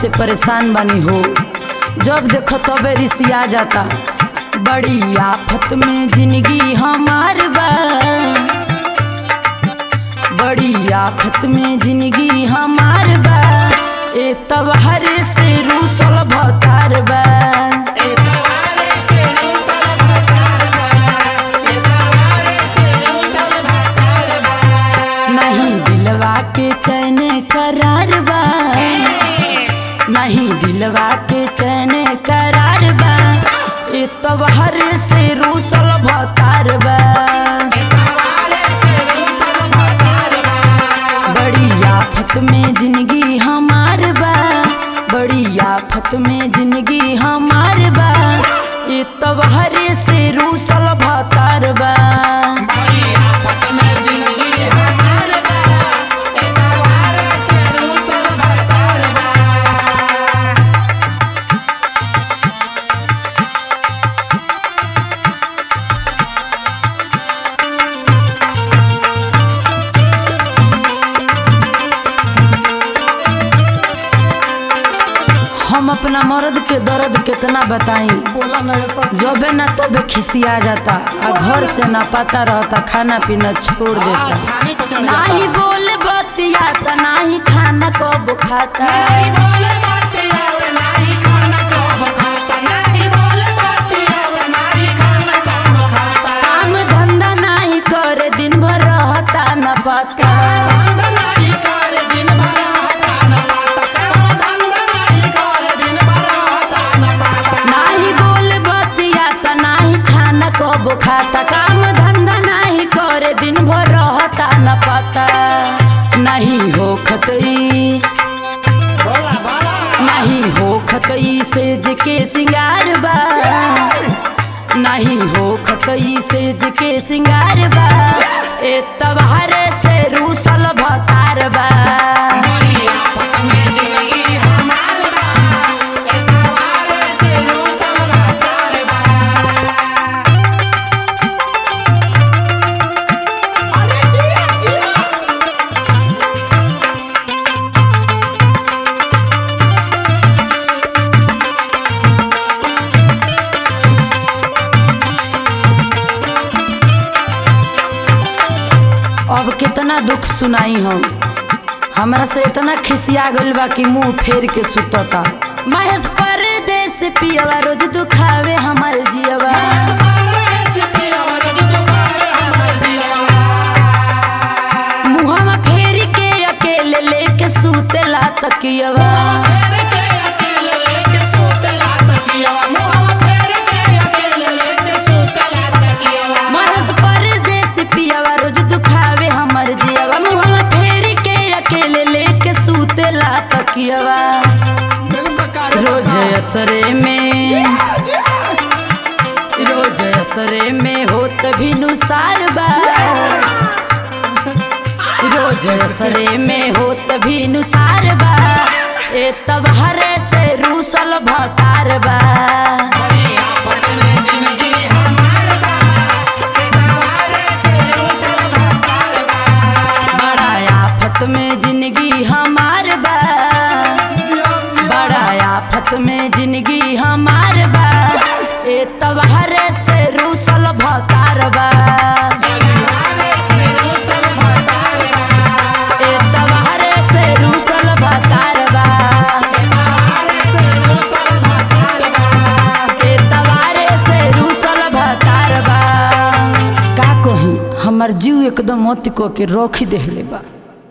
से परेशान बनी हो जब देखो तबे रिसिया जाता बड़ी आफत में जिंदगी हमार बा बड़ी आफत में जिंदगी हमार बा ए तब हर से रूसल भतार बा नहीं दिलवा के चैन करार बा नहीं दिलवा के चैन करार बा ए तब हर से रूसल भतार बा बड़ी आफत में जिंदगी हमार बा बड़ी आफत में जिंदगी हमार बा ए तब हर से रूसल भतार बा हम अपना मर्द के दर्द कितना बताई बोला नहीं सब जबे ना तबे खिसिया जाता आ घर से ना पता रहता खाना पीना छोड़ देता छानी पे चढ़ नाही बोल बतियाता नाही खाना कब खाता काम धंधा नाही करे दिन भर रहता न पता नाही बोल बतियाता नाही खाना कब खाता काम धंधा नाही करे दिन भर रहता न पता नहीं हो खतई नहीं हो खतई सेज के सिंगार बा नहीं हो खतई सेज के सिंगार बा ए तबहर से रूसल भतार बा अब कितना दुख सुनाई हम हमरा से इतना खिसिया गइल बा कि मुंह फेर के सुतता महेश परदेस पियवा रोज दुखावे हमार जियवा मुहवा फेर के अकेले लेके सुतेला तकियवा महेश परदेस पियवा रोज दुखावे हमार जियवा मुहवा फेर के अकेले लेके सुतेला तकियवा रोज असरे में रोज असरे में होत भी नुसार बा रोज असरे में होत भी नुसार बा ए तब हरे से रूसल भतार बा बड़ा आफत में जिंदगी हमार बा बड़ा आफत में जिंदगी हमार बा ए तब हरे से रूसल भतार बा ए तब हरे से रूसल भतार बा ए तबारे से रूसल भतार बा का कही हमर जीव एकदम मोती को के रोखी देहले बा